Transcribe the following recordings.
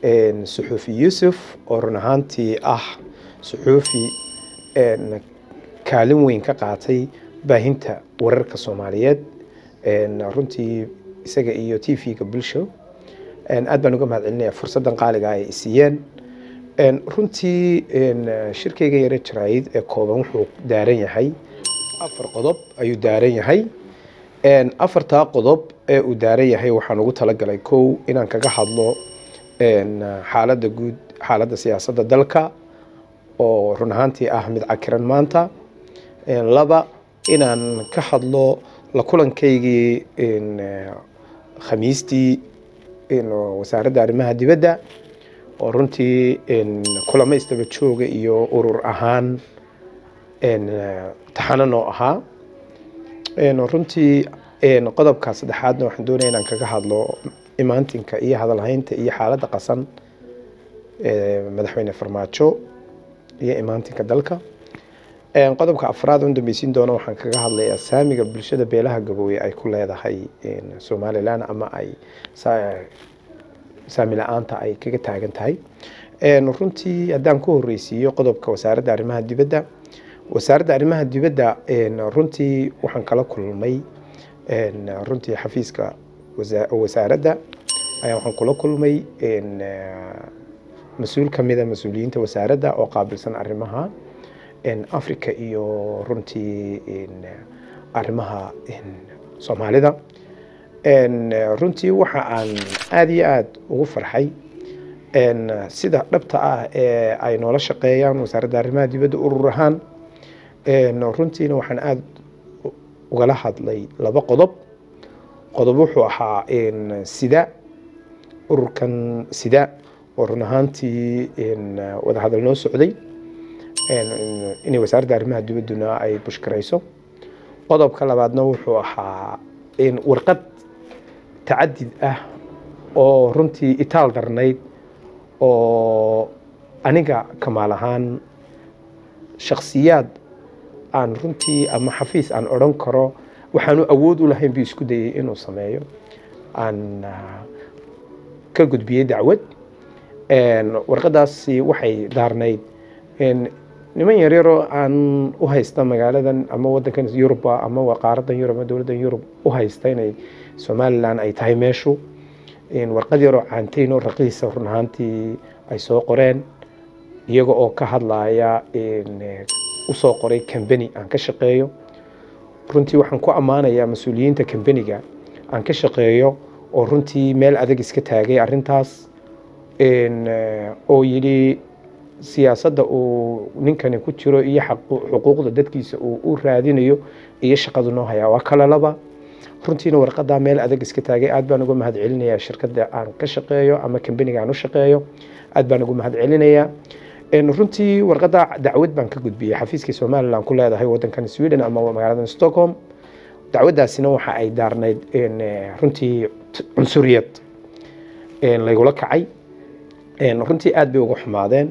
suxuufi yuusuf oo run ahaantii ah suxuufi kaalin weyn ka qaatay baahinta wararka soomaaliyeed runtii isaga iyo t v-ga bulsho aad baan uga mahad celinaya fursaddan qaaliga ay siiyeen runtii shirkeyga yare jaraayid ee kooban wuxuu daaran yahay afar qodob ayuu daaran yahay afartaa qodob ee uu daaran yahay waxaan ugu talagalay kow inaan kaga hadlo xaaladda guud xaaladda siyaasadda dalka oo run ahaantii ah mid cakiran maanta laba inaan ka hadlo la kulankaygii khamiistii wasaaradda arrimaha dibadda oo runtii kulamo istaba jooga iyo urur ahaan taxano noo ahaa runtii qodobka saddexaadna waxaan doonaya inaan kaga hadlo imaantinka iyo hadalhaynta iyo xaaladda qasan madaxweyne farmaajo iyo imaantinka dalka qodobka afraad un dambeysiin doono waxaan kaga hadlayaa saamiga bulshada beelaha gabooye ay ku leedahay somalilan ama ay saami la-aanta ay kaga taagan tahay runtii haddaan ku horeysiiyo qodobka wasaaradda arrimaha dibadda wasaaradda arrimaha dibadda runtii waxaan kala kulmay runtii xafiiska wasaaradda ayaa waxaan kula kulmay mas-uul kamida mas-uuliyiinta wasaaradda oo qaabilsan arrimaha africa iyo runtii arrimaha soomaalida runtii waxa aan aada iyo aada ugu farxay sida dhabta ah ee ay noola shaqeeyaan wasaaradda arrimaha dibadda urur ahaan runtiina waxaan aada ugala hadlay laba qodob qodob wuxuu ahaa sida ururkan sida oo run ahaantii wadahadal noo socday inay wasaaradda arrimaha dibadduna ay bushkarayso qodobka labaadna wuxuu ahaa warqad tacadid ah oo runtii itaal darnayd oo aniga kamaal ahaan shaksiyaad aan runtii ama xafiis aan odhan karo waxaanu awood u lahayn buu isku dayay inuu sameeyo aan ka gudbiyey dacwad warqadaasi waxay daarnayd niman yaryaroo aan u haysta magaaladan ama wadankan yuruba ama qaaradan yurub ama dowladdan yurub u haysta inay somalilan ay tahay meeshu warqad yaroo caanteyn oo raqiisa run ahaantii ay soo qoreen iyaga oo ka hadlaya usoo qoray cambany aan ka shaqeeyo runtii waxaan ku ammaanayaa mas-uuliyiinta cambaniga aan ka shaqeeyo oo runtii meel adag iska taagay arintaas oo yidhi siyaasadda uu ninkani ku jiro iyo xuquuqda dadkiisa uu u raadinayo iyo shaqadu noo hayaa waa kala laba runtiina warqadaa meel adag iska taagay aad baan uga mahad celinayaa shirkadda aan ka shaqeeyo ama cambaniga aan u shaqeeyo aad baan uga mahad celinayaa runtii warqadda dacwad baan ka gudbiyey xafiiskii somalilan ku leedahay wadankan sweden ama magaalada stockholm dacwaddaasina waxa ay daarnayd runtii cunsuriyad laygula kacay runtii aad bay uga xumaadeen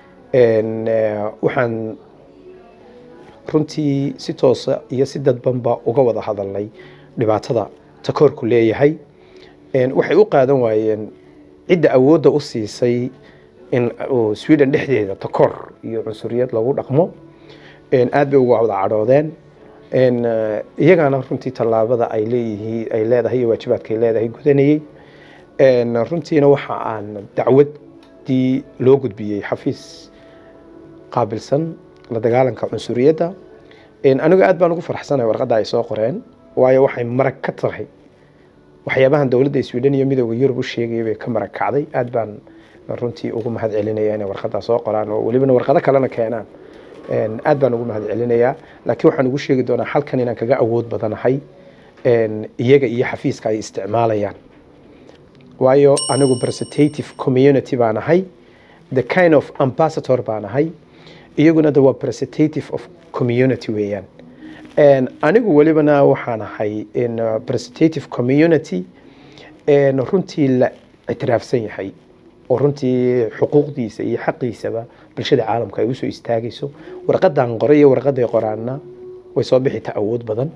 waxaan runtii si toosa iyo si dadbanba uga wada hadalnay dhibaatada takoorku leeyahay waxay u qaadan waayeen cidda awoodda u siisay in sweden dhexdeeda takoor iyo cunsuriyad lagu dhaqmo aad bay uga wada cadhoodeen iyagaana runtii tallaabada ay leeyihiin ay leedahay iyo waajibaadka ay leedahay gudanayey runtiina waxa aan dacwaddii loo gudbiyey xafiis qaabilsan la dagaalanka cunsuriyadda anigu aad baan ugu farxsanahay warqadda ay soo qoreen waayo waxay marag ka tahay waxyaabahan dowladda sweden iyo midooda yurub u sheegaya bay ka marag kacday aad baan runtii ugu mahad celinaya inay warqaddaa soo qoraan oo welibana warqado kalena keenaan aad baan ugu mahad celinayaa laakiin waxaan ugu sheegi doonaa halkan inaan kaga awood badanahay iyaga iyo xafiiska ay isticmaalayaan waayo anigu representative community baan ahay the kind of ambassador baan ahay iyaguna de waa representative of community weeyaan anigu welibana waxaan ahay representative community runtii la ictiraafsan yahay oo runtii xuquuqdiisa iyo xaqiisaba bulshada caalamka ay usoo istaagayso warqadan qoray iyo warqaday qoraana way soo bixita awood badan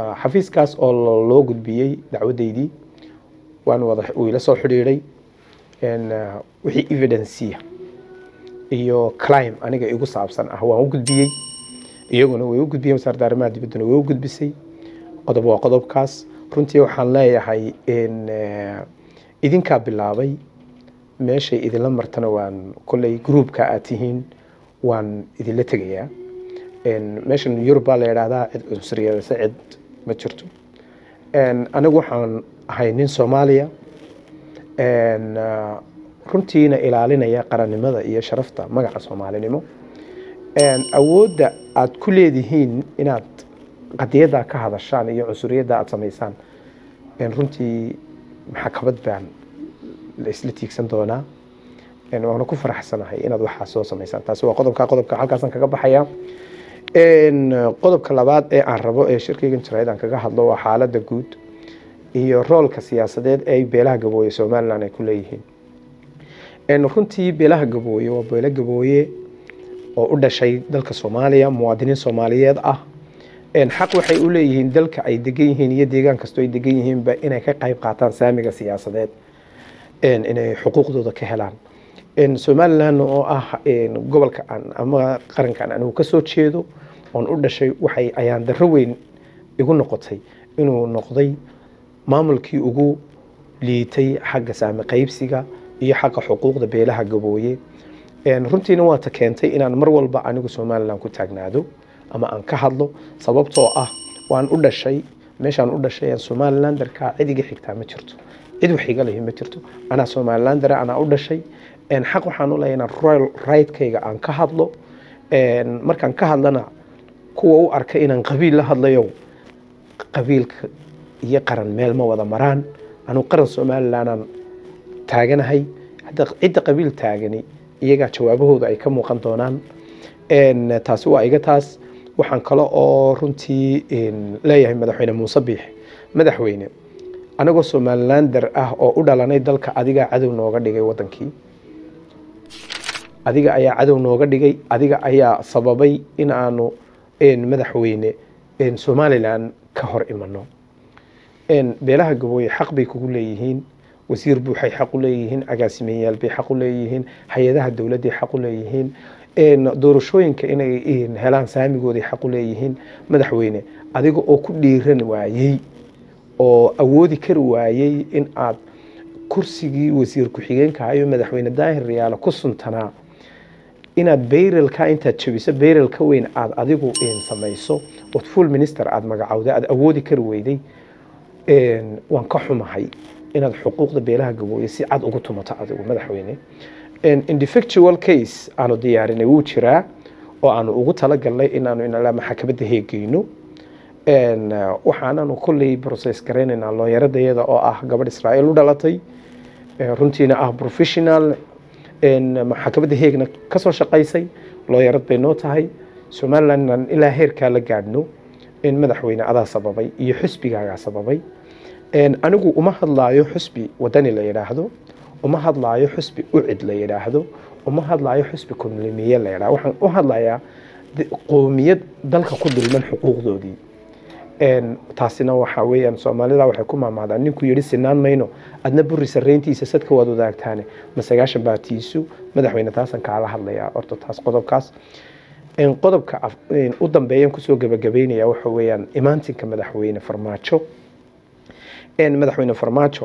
xafiiskaas oo loo gudbiyey dacwadeydii waan wada uu ila soo xidhiidhay wixii evidencia iyo clim aniga igu saabsan ah waan u gudbiyey iyaguna way u gudbiyeen wasaaradda arrimaha dibadduna way u gudbisay qodob waa qodobkaas runtii waxaan leeyahay idinkaa bilaabay meeshay idinla martana waan kolley groupka aad tihiin waan idinla tegayaa meeshan yurub baa la yidhaahdaa cid cunsuriyadase cid ma jirto anigu waxaan ahay nin soomaaliya runtiina ilaalinaya qarannimada iyo sharafta magaca soomaalinimo awoodda aad ku leedihiin inaad qadiyaddaa ka hadashaan iyo cunsuriyadda aad samaysaan runtii maxakabad baan la isla tiigsan doonaa waana ku faraxsanahay inaad waxaa soo samaysaan taasi waa qodobka qodobka halkaasaan kaga baxaya qodobka labaad ee aan rabo ee shirkeygan jarayd aan kaga hadlo waa xaaladda guud iyo roolka siyaasadeed ee beelaha gabooye somalilan ay ku leeyihiin runtii beelaha gabooye waa beelo gabooye oo u dhashay dalka soomaaliya muwaadiniin soomaaliyeed ah xaq waxay u leeyihiin dalka ay degan yihiin iyo deegaan kastoo ay degan yihiinba inay ka qayb qaataan saamiga siyaasadeed inay xuquuqdooda ka helaan somalilan oo ah gobolka aan ama qarankan anigu kasoo jeedo oon u dhashay waxay ayaan darro weyn igu noqotay inuu noqday maamulkii ugu liitay xagga saami qaybsiga iyo xagga xuquuqda beelaha gabooye runtiina waata keentay inaan mar walba anigu somalilan ku taagnaado ama aan ka hadlo sababtoo ah waan u dhashay meeshaan u dhashay somalilandarka cid iga xigtaa ma jirto cid wax iga lihi ma jirto anaa somalilandare anaa u dhashay xaq waxaan u leeyahay inaan royal rightkayga aan ka hadlo markaan ka hadlana kuwa u arkay inaan qabiil la hadlayo qabiilka iyo qaran meel ma wada maraan anuu qaran somalilanaan taaganahay hadda cidda qabiil taagani iyagaa jawaabahooda ay ka muuqan doonaan taasi waa iga taas waxaan kale oo runtii leeyahay madaxweyne muuse biix madaxweyne anagoo somalilander ah oo u dhalanay dalka adigaa cadow nooga dhigay wadankii adiga ayaa cadow nooga dhigay adiga ayaa sababay in aanu madaxweyne somalilan ka hor imano beelaha gabooye xaq bay kugu leeyihiin wasiir buuxay xaq u leeyihiin agaasimeyaal bay xaq u leeyihiin hay-adaha dowladday xaq u leeyihiin doorashooyinka inay helaan saamigooday xaq u leeyihiin madaxweyne adiga oo ku dhiiran waayey oo awoodi kari waayey in aad kursigii wasiir ku-xigeenka ayo madaxweyne daahir riyaalo ku suntanaa inaad bayrelka intaad jabiso bayrel ka weyn aad adigu samayso ood full minister aada magacowda aad awoodi kari weyday waan ka xumahay inaad xuquuqda beelaha gabooye si cad ugu tumato adigu madaxweyne individual case aanu diyaarinay wuu jiraa oo aanu ugu talagalnay inaanu inala maxakamadda heegeyno waxaananu kolley process garaynaynaa looyaradayada oo ah gabadh israa'iil u dhalatay runtiina ah professional maxakamadda heegna kasoo shaqaysay looyarad bay noo tahay somaliland inaan ilaa heerkaa la gaadhno in madaxweyne adaa sababay iyo xusbigaagaa sababay anigu uma hadlaayo xusbi wadani la yidhaahdo uma hadlaayo xusbi ucid la yidhaahdo uma hadlaayo xusbi kunlimiye la yidhahdo waxaan u hadlayaa qoomiyad dalka ku dulman xuquuqdoodii taasina waxa weeyaan soomaalida waxay ku maamaadaan ninkuu yidhi sinaan mayno adna buri sarreyntiisa sadka waad wadaagtaane ma sagaashan baatiisu madaxweyne taasaan kaala hadlayaa horta taas qodobkaas qodobka u dambeeyan kusoo gabagabeynaya waxa weeyaan imaantinka madaxweyne farmaajo madaxweyne farmaajo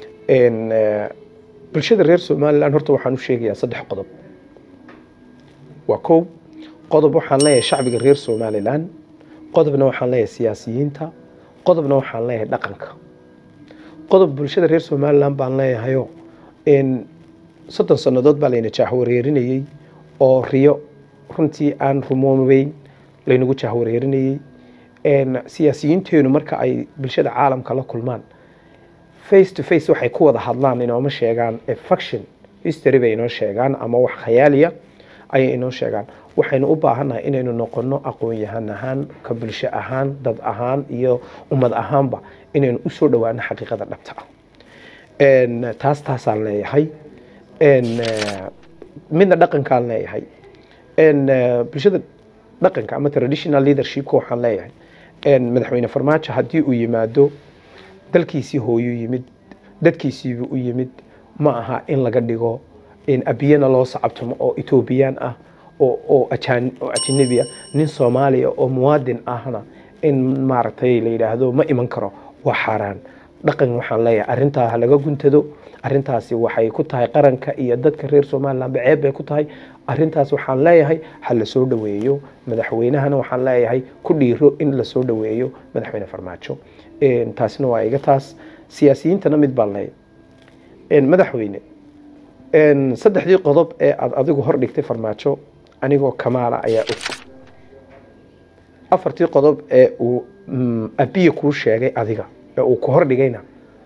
bulshada reer somalilan horta waxaan u sheegayaa saddex qodob waa kow qodob waxaan leeyahay shacbiga reer somalilan qodobna waxaan leeyahay siyaasiyiinta qodobna waxaan leeyahay dhaqanka qodob bulshada reer somalilan baan leeyahayo soddon sannadood baa layna jaahwareerinayey oo riyo runtii aan rumoobeyn laynagu jaahwareerinayey siyaasiyiinteenu marka ay bulshada caalamka la kulmaan face to face waxay ku wada hadlaan inooma sheegaan faction history bay inoo sheegaan ama wax khayaaliya ayay inoo sheegaan waxaynu u baahannahay inaynu noqono aqoon-yahan ahaan ka bulsho ahaan dad ahaan iyo ummad ahaanba inaynu usoo dhawaano xaqiiqada dhabta ah taas taasaan leeyahay midna dhaqankaan leeyahay bulshada dhaqanka ama traditional leadershipka waxaan leeyahay madaxweyne farmaajo haddii uu yimaado dalkiisii hooyuu yimid dadkiisiibuu u yimid ma aha in laga dhigo in abiyana loo sacabtumo oo etoobiyaan ah oo oo ajaan oo ajnabi ah nin soomaaliya oo muwaadin ahna in maaragtay la yidhaahdo ma iman karo waa xaaraan dhaqan waxaan leeyahay arrintaa ha laga guntado arrintaasi waxay ku tahay qaranka iyo dadka reer somaliland ba ceeb bay ku tahay arrintaas waxaan leeyahay ha la soo dhoweeyo madaxweynahana waxaan leeyahay ku dhiiro in la soo dhoweeyo madaxweyne farmaajo Een, taasina waa iga taas siyaasiyiintana mid baan leeyahay Een, madaxweyne een, saddexdii qodob ee aad adigu hor dhigtay farmaajo anigoo kamaala ayaa og afartii qodob ee uu mm, abiya kuu sheegay adiga ee uu ku hor dhigayna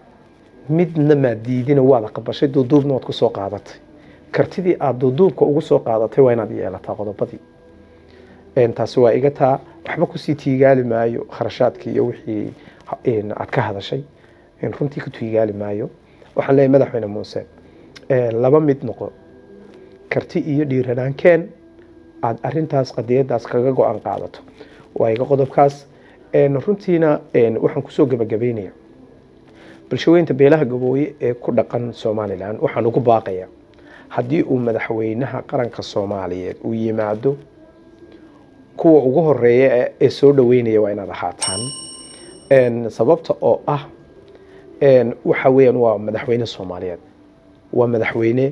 midna maa diidina waad aqbashay duuduubna waad ku soo qaadatay kartidii aad duuduubka ugu soo qaadatay waa inaad yeelataa qodobadii Een, taasi waa iga taa waxba kusii tiigaali maayo kharashaadkii iyo wixii ha- een, aad ka hadashay Een, runtii ku tiigaali maayo waxaan leeyahay madaxweyne muuse een, laba mid noqo karti iyo dhiiranaankeen aad arintaas qadiyadaas kaga go-aan qaadato waa iga qodobkaas Een, runtiina een, waxaan kusoo gebagabeynaya bulshaweynta beelaha gabooye ee ku dhaqan somalilan waxaan ugu baaqayaa haddii uu madaxweynaha qaranka soomaaliyeed uu yimaado kuwa ugu horeeya ee- ee soo dhaweynaya waa inaad ahaataan Een, sababta oo ah een, waxa weeyaan waa madaxweyne soomaaliyeed waa madaxweyne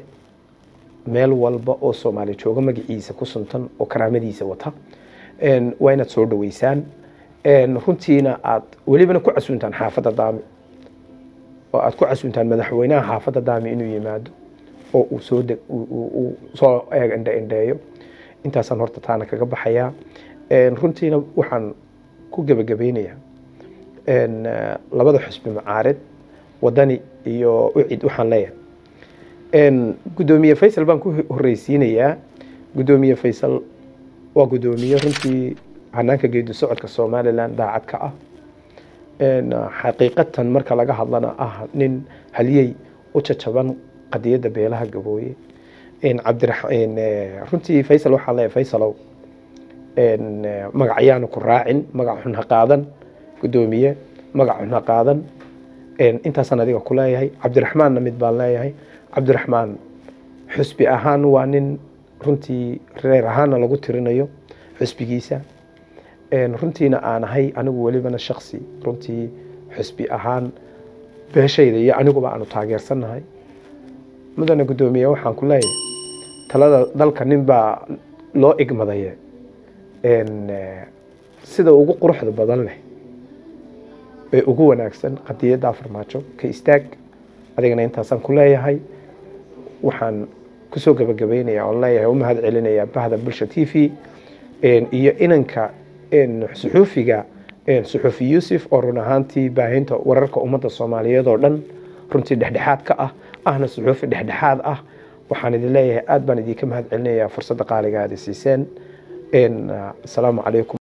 meel walba oo soomaali jooga magaciisa ku suntan oo karaamadiisa wata Een, waa inaad soo dhaweysaan Een, runtiina aad welibana ku casuuntaan xaafadda daami oo aad ku casuuntaan madaxweynaha xaafadda daami inuu yimaado oo uu soo deg uu- uu uu soo eeg indhe indheeyo intaasaan horta taana kaga baxayaa Een, runtiina waxaan ku gebagabeynayaa een, eh, labada xusbi macaarid wadani iyo ucid waxaan leeyahay Een, guddoomiye faysal baan ku horreysiinayaa guddoomiye faysal waa guddoomiye runtii hanaanka geedi socodka somalilan daacad ka ah Een, xaqiiqatan marka laga hadlana ah nin haliyey u jajaban qadiyadda beelaha gabooye Een, cabdirax een, eh, runtii faysal waxaa leeyahay faysalow een, eh, magac ayaanu ku raacin magac xun ha qaadan guddoomiye magac xun ha qaadan Een, intaasaan adiga ku leeyahay cabdiraxmaanna mid baan leeyahay cabdiraxmaan xusbi ahaan waa nin runtii reer ahaana lagu tirinayo xusbigiisa Een, runtiina aan ahay anigu welibana shaksi runtii xusbi ahaan beeshayda iyo aniguba aanu taageersannahay mudane guddoomiye waxaan ku leeyahay talada dalka nin baa loo igmadaye Een, eh, sida ugu quruxda badan leh ee ugu wanaagsan qadiyadda farmaajo ka istaag adigana intaasaan ku leeyahay waxaan kusoo gabagabeynaya oon leeyahay u mahad celinaya bahda bulsha t v Een, iyo inanka een, suxuufiga een, suxuufi yuusuf oo run ahaantii baahinta wararka ummadda soomaaliyeed oo dhan runtii dhexdhexaad ka ah ahna suxuufi dhexdhexaad ah waxaan idin leeyahay aad baan idinka mahad celinayaa fursadda qaaliga aad i siiseen Een, asalaamu calaykum